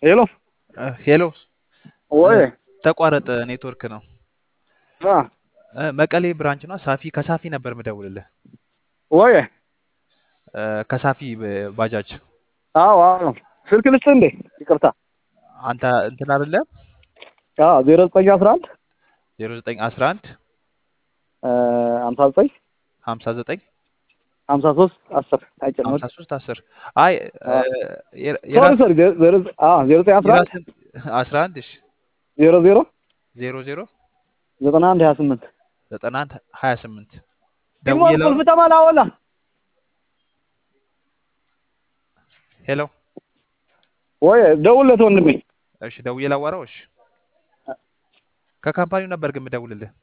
ሄሎ ሄሎ ወይ ተቋረጠ፣ ኔትወርክ ነው። አ እ፣ መቀሌ ብራንች ነው። ሳፊ ከሳፊ ነበር ምደውልልህ። ወይ እ፣ ከሳፊ ብ- ባጃጅ አዎ አዎ ስልክ ልስጥ እንዴ? ይቅርታ አንተ እንትን አይደለ? አዎ ዜሮ ዘጠኝ አስራ አንድ 0911 ሀምሳ ዘጠኝ 59 ሀምሳ ሶስት አስር አይጨምር 53 10 አይ እ፣ የራ- ሶሪ የራስ ሶሪ ዜሮ ዜሮ ዘጠኝ አስራ አንድ የራስን 11 እሺ ዜሮ ዜሮ 00 ዘጠና አንድ ሀያ ስምንት 91 28 ደግሞ ደውዬ ለው ቁልፍ ተማላ ወላ ሄሎ ወይ ደውልለት ወንድሜ እሺ ደውዬ ላዋራው። እሺ ከካምፓኒው ነበር ግን ምደውልልህ